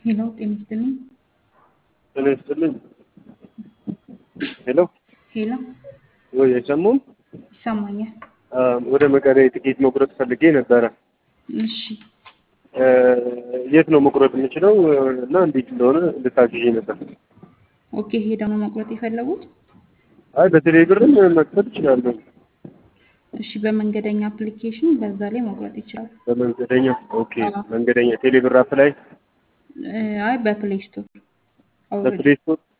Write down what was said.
ሄሎ ጤና ይስጥልኝ። ጤና ይስጥልኝ። ሄሎ ሄሎ ወይ አይሰሙም? ይሰማኛል። አ፣ ወደ መቀሌ ትኬት መቁረጥ ፈልጌ ነበረ። እሺ እ፣ የት ነው መቁረጥ የምችለው እና እንዴት እንደሆነ እንድታግዢ ነበር። ኦኬ ሄደው ነው መቁረጥ የፈለጉት? አይ በቴሌ ብርም መክፈል እችላለሁ። እሺ በመንገደኛ አፕሊኬሽን በዛ ላይ መቁረጥ ይችላል። በመንገደኛ ኦኬ፣ አዎ። መንገደኛ ቴሌ ብር አፕ ላይ እ፣ አይ በፕሌይ ስቶር አውርድ። በፕሌይ ስቶር